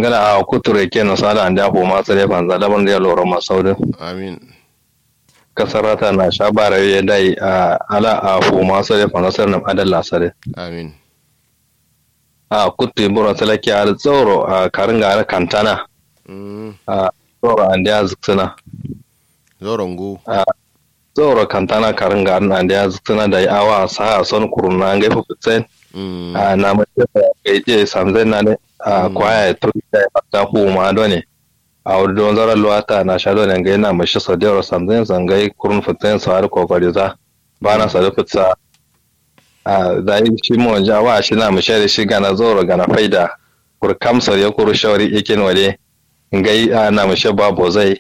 ngala a kuture ke no sala anda ko ma sare fanza da ban da loro ma saudin amin kasarata na shabara ya dai a ala a ko ma sare fanza sare nam adalla sare amin a kutte bura salaki a tsoro a karinga ar kantana mm a tsoro anda zuksuna zorongo tsoro kantana karinga ar anda zuksuna da awa sa son kuruna ngai fu tsen mm a na mace da gaje samzai na ne a Mm. kwaya ya turi da ta kuma do ne a wuri don zarar luwata na sha do ne ga yana mashi sa da samzai zangai kurun fitin sa har kokari za ba na sa da fitsa a da yi shi mu wanja wa shi na mashi da shi gana zoro gana faida kur kamsar ya kuru shawari ikin wale ngai a na mashi babu zai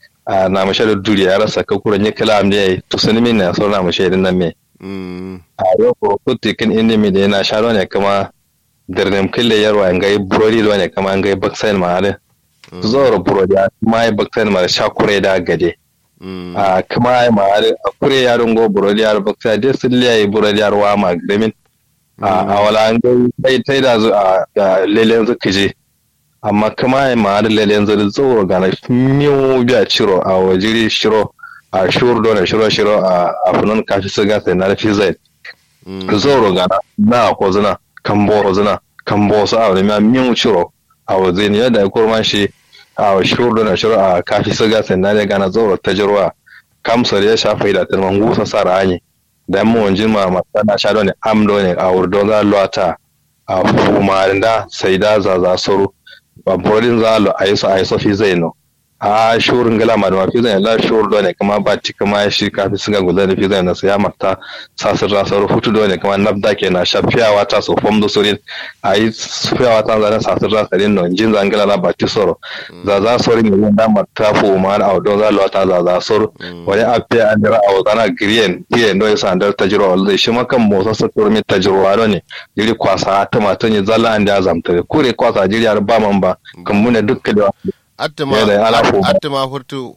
a na mashi da duri ya rasa ka kuran yi kalam ne to sun min na so na mashi din nan me mm a yau ko kutti kin inni mi da yana sharo ne kuma dirnim kille yarwa ngai burodi do ne kama ngai baksain ma ale zoro burodi a kuma ai baksain ma sha kure da gade mm a kuma ai ma ale a kure yaron go burodi yar baksa de silli ai burodi yar wa ma gremin a a wala ngai sai tai da zu a da lelen zu kije amma kuma ai ma ale lelen zu zoro ga na miyo biya ciro a wajiri shiro a shur do ne shiro shiro a afunan kashi siga sai na fi zai mm zoro gana na ko zina kan boro zina kan bo su a ma min ciro a waje ne yadda kurma shi a shuru na shuru a kafi siga sanna ne gana zoro ta jirwa kamsar ya shafa da tilman gusa sa rani da mu wanjin ma masana sha ne amdo ne a wurdo za luwata a fumarinda sai da za za soro ba borin za lo ayi so ayi so fi zai no a shurin gala ma da mafi zai la shur do ne kuma ba ti kuma shi kafi siga gudan da fi zai na sai ya mata sasir rasar hutu do ne kuma nabda ke na shafiyawa ta so fom do sorin ayi fiyawa ta zan sasir rasarin no jin zan gala la ba ti soro za za sorin ne da mata fu ma a do za lo ta za za soro wani a fiya an dira a wazana green green do yasa andar tajiro wala shi makan motsa sa turmi tajiro do ne jiri kwasa ta matan ya zalla an da zamta kure kwasa jiri har ba man ba kan mune dukkan da attama Yeah, they allow for- attama furtu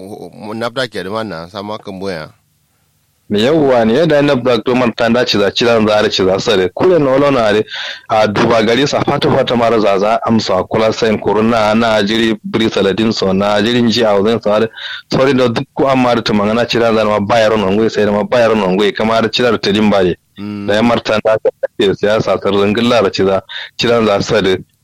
nabda ke da manna sama kan boya me yawwa ne yadda na black to man tanda ci za ci zan za ci za sare kure no lo na re a duba gari sa fata fata mara za za amsa kula sain kuruna na jiri bri saladin so na jirin ji a wajen sa da sorry da duk ko amma da tumanga na ci zan ma bayar non goyi sai da ma bayar non goyi kamar da ci da tadin bare da ya martan da ka ce siyasa tar zangilla da ci za ci zan za sare